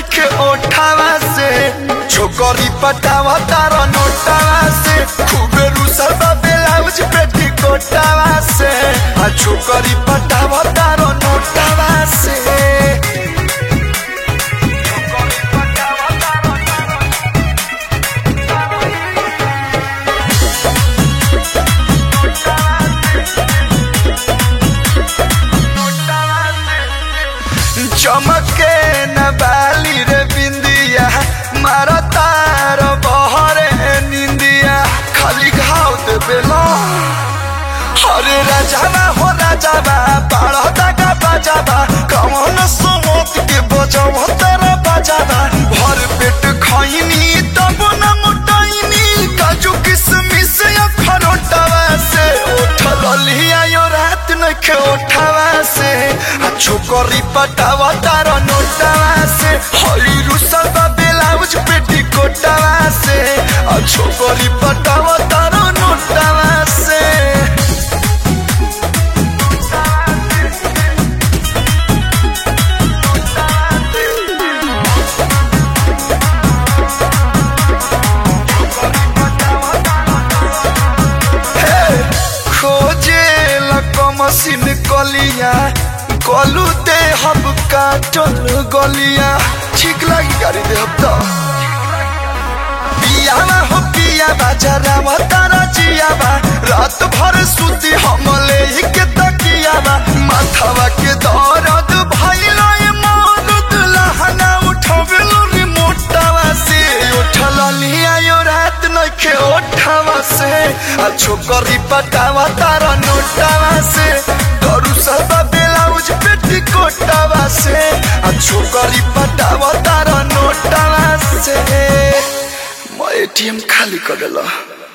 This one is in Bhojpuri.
नइखे ओठावा से छोकरी पटावा तार नोटावा से खूबे रुसल बा ब्लाउज पेटी कोटावा से आ छोकरी पटावा तार नोटावा से चमके न बाली रे बिंदिया मार तार बहरे निंदिया खाली घाव दे बेलो अरे राजावा हो राजावा बाड़ा दागा बाजावा कौन सुमोत के बजाव तेरा बाजावा भर पेट खैनी तब न मोटाइनी काजू किसमिस या खरोटावा से उठल लिया यो रात नखे उठावा से आ छोकरी पटावा तार नोटावा से हई रुसल बा ब्लाउज पेटी कोटावा से आ छोकरी पटावा तार नोटावा से खोजे मशीन कलिया गलू दे हम काटल गलिया ठीक लगी गाड़ी दे हम तो पियावा हो पियावा जरा तारा जियावा रात भर सुती हम ले के तकियावा माथावा के दर्द भइल ए मरद लहना उठवेलो रिमोटावा से उठल लिया यो रात नइखे ओठावा से आ छोकरी पटावा तारा नोटावा से डरू सब ब्लाउज पेटी कोटावा से आ छोकरी पटावा तारा नोटावा से म एटीएम खाली कर देला